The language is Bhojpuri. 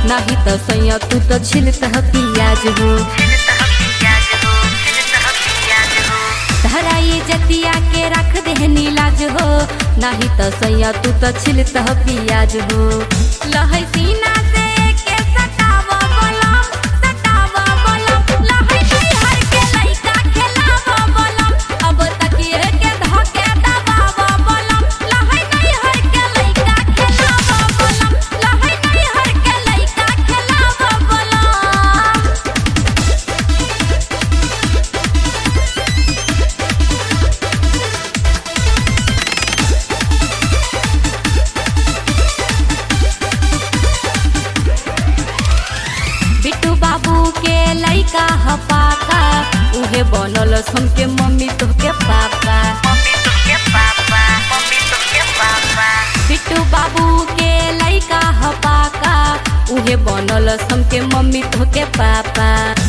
नाही त सैया तू त छिलत ह पियाज हो धराई जतिया के रख देहनी लाज हो नाही त सैया तू त छिलत ह पियाज हो लहै सीना से के सटाव बलम सटाव बलम लहै हर के लइका खेलाव बलम अब तकिए के धके दबाव बलम लहै हर के लइका खेलाव बलम लहै हर के लइका खेलाव बलम बिट्टू बाबू के लइका ह पाका उहे बनल सन के मम्मी तोहके पापा बिट्टू बाबू के लइका ह पाका उहे बनल सन के मम्मी तोहके पापा